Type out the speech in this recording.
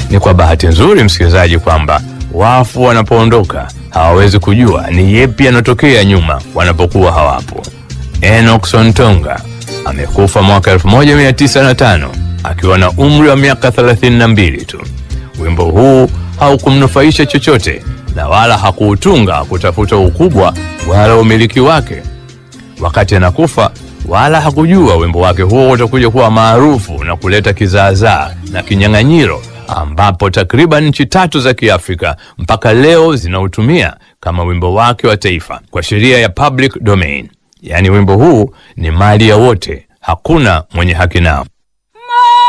Ni kwa bahati nzuri, msikilizaji, kwamba wafu wanapoondoka hawawezi kujua ni yepi yanatokea nyuma wanapokuwa hawapo. Enoch Sontonga amekufa mwaka 1905 akiwa na umri wa miaka 32 tu. Wimbo huu haukumnufaisha chochote na wala hakuutunga kutafuta ukubwa wala umiliki wake. Wakati anakufa, wala hakujua wimbo wake huo utakuja kuwa maarufu na kuleta kizaazaa na kinyang'anyiro, ambapo takriban nchi tatu za Kiafrika mpaka leo zinautumia kama wimbo wake wa taifa kwa sheria ya public domain. Yaani wimbo huu ni mali ya wote, hakuna mwenye haki nao.